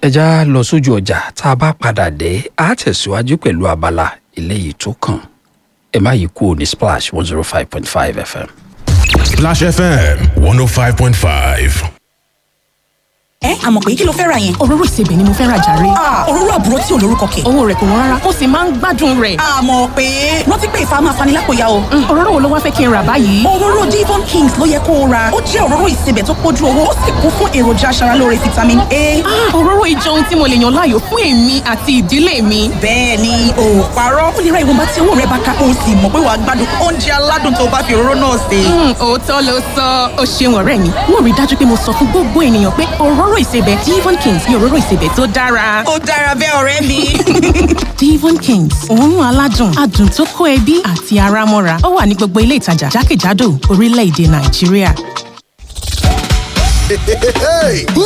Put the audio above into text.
ẹja lọ sójú ọjà tá a bá padà dé a tẹ̀síwájú pẹ̀lú abala eléyìí tó kàn ẹ má yí kúrò ní splash one zero five point five fm. Splash FM 105.5. ẹ àmọ̀ pé kí ló fẹ́ ra yẹn. òróró ìsebẹ̀ ni mo fẹ́ ra jàre. Ah, òróró àbúrò tí ò lórúkọ kẹ̀. owó rẹ̀ kò wọ́n rárá ó sì máa ń gbádùn rẹ̀. àmọ̀ pé rántí pé ìfà máa fani lápòyà o. Mm, òróró wo ló wá fẹ́ kí n rà báyìí. òróró Devon Kings ló yẹ kó o ra ó jẹ́ òróró ìsebẹ̀ tó pójú owó ó sì kún fún èròjà aṣaralóore vitamin A. Ah, òróró ìjọ ohun tí mo lè yàn láàyò fún èmi àti ìdílé mi. bẹ́ẹ̀ ni o ò parọ́ ó lè ra ìwọ̀nba tí owó rẹ bá ká o sì mọ̀ pé wàá gbádùn oúnjẹ aládùn tó bá fi òróró náà sè. Mm, òótọ́ ló sọ ó ṣeun ọ̀rẹ́ mi mo rí i dájú pé mo sọ fún gbogbo ènìyàn pé òróró ìsebẹ̀ Devon Kings ni òróró ìsebẹ̀ tó dára. ó dára bẹ́ẹ̀ ọ̀rẹ́ mi. Devon Kings òórùn aládùn adùn tó kó ẹbí àti ara mọ́ra ó wà ní gbogbo ilé ìtajà jákèjádò orílẹ̀-èdè Nàìjíríà. Hey,